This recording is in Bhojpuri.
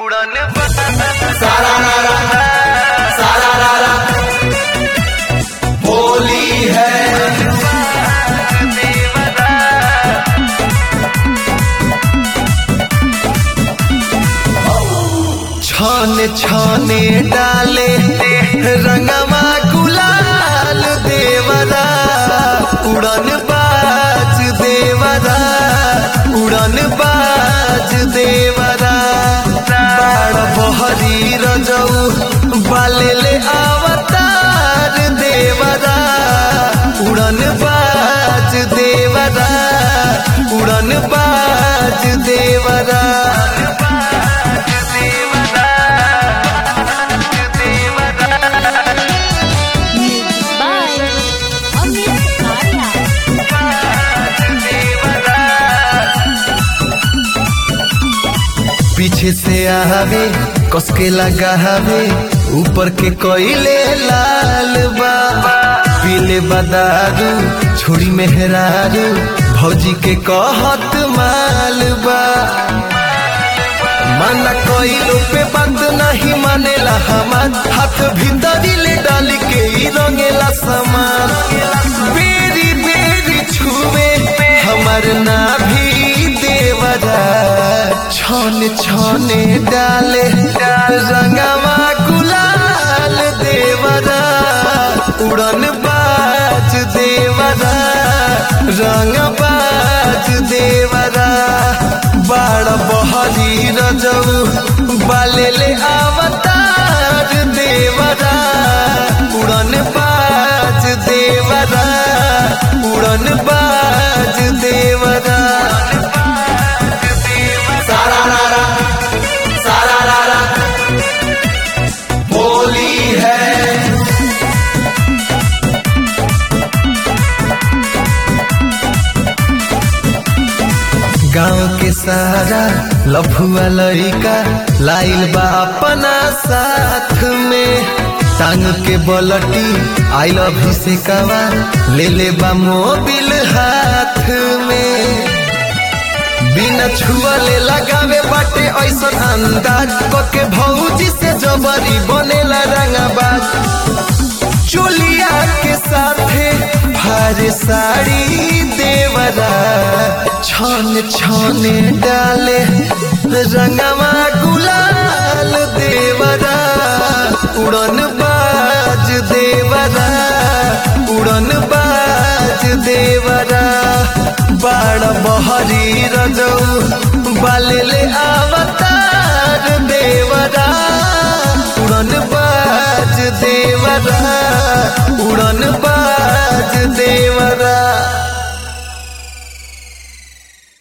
उड़न सारा रारा सारा रारा होली है छाने छाने डाले रंगवा गुलाल देवरा उड़न बाज देवरा उड़न बाज देवरा बाड़ बहरी रजऊ बाले ले अवतार देवरा उड़न बाज देवरा उड़न बाज देवरा Bye. Amit Arya. पीछे से आवे कसके लगावे ऊपर के कोयले लाल बा पीले बदारू छोड़ी मेहरारू भौजी के कहत माल बा माना कोइलो पे बंद नहीं मानेला हमार हाथ भीतरी ले डाल के ही रंगेला सामान बेरी बेरी छुए हमार नाभी देवरा छन छने डाले रंगवा गुलाल देवरा उड़न बाज देवरा रंग बाज देवरा बाड़ बहरी रजऊ बाले ले अवतार देवरा उड़न बाज देवरा उड़न बाज देवरा सारा रारा सारा रारा होली है गांव के सारा लफुआ लड़का लाइल बा अपना साथ में टांग के बलटी आई लव से कवा ले ले बा मोबिल हाथ में बिना छुअले लगावे बाटे ऐसन अंदाज के भौजी से जबरी बनेला रंगाबाज चोलिया के साथे भारे साड़ी देवरा छन छने डाले रंगवा गुलाल देवरा उड़न बाज देवरा उड़न बाज देवरा बाड़ बहरी रजऊ बाले ले आवता